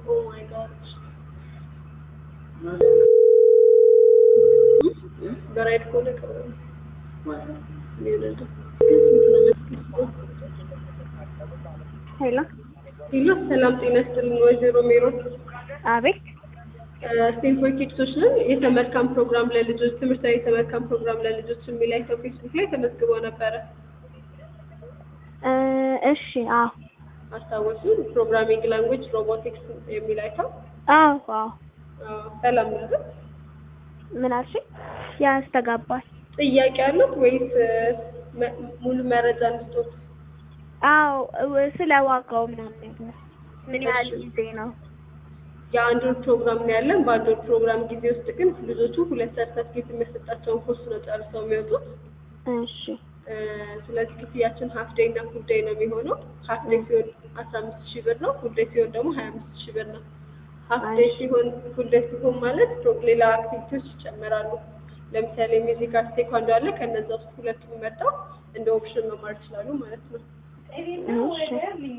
ኦ ማይ ጋድ በራይድ ከሆነ ቅርብ ነው። ሊወለድ ሄሎ ሄሎ ሰላም ጤና ይስጥልን ወይዘሮ ሜሮን አቤት ስቴም ፎር ኪድሶች ነን የተመልካም ፕሮግራም ለልጆች ትምህርታዊ የተመልካም ፕሮግራም ለልጆች የሚል አይተው ፌስቡክ ላይ ተመዝግበው ነበረ እ እሺ አዎ አስታወሱ ፕሮግራሚንግ ላንጉጅ ሮቦቲክስ የሚል አይተው አዎ አዎ አዎ፣ ሰላም ነው ምን አልሽኝ ያስተጋባል ጥያቄ አሉት ወይስ መ- ሙሉ መረጃ እንስጦት አዎ እ- ስለ ዋጋው ምናምን ነገር ምን ያህል ጊዜ ነው የአንድ ወር ፕሮግራም ነው ያለን። በአንድ ወር ፕሮግራም ጊዜ ውስጥ ግን ልጆቹ ሁለት ሰርተፍኬት የሚያሰጣቸውን ኮርስ ነው ጨርሰው የሚወጡት። እሺ እ፣ ስለዚህ ክፍያችን ሀፍ ዴይ እና ፉል ዴይ ነው የሚሆነው። ሀፍ ዴይ ሲሆን አስራ አምስት ሺህ ብር ነው። ፉል ዴይ ሲሆን ደግሞ ሀያ አምስት ሺህ ብር ነው። ሀፍ ዴይ ሲሆን ፉል ዴይ ሲሆን ማለት ፕሮ- ሌላ አክቲቪቲዎች ይጨመራሉ። ለምሳሌ ሚዚክ፣ አርት፣ ቴኳንዶ አለ። ከነዛ ውስጥ ሁለቱን መርጠው እንደ ኦፕሽን መማር ይችላሉ ማለት ነው። እሺ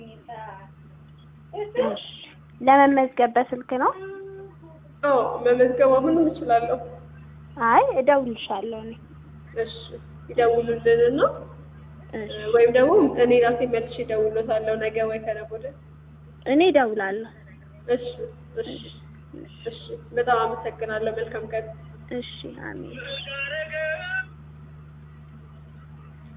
እሺ ለመመዝገብ በስልክ ነው አዎ መመዝገብ አሁንም እችላለሁ። አይ እደውልልሻለሁ እኔ እሺ ይደውሉልን ነው እሺ ወይም ደግሞ እኔ ራሴ መልሼ እደውልሎታለሁ ነገ ወይ ከነገ ወዲያ። እኔ እደውላለሁ እሺ እሺ እሺ በጣም አመሰግናለሁ። መልካም ቀን። እሺ አሜን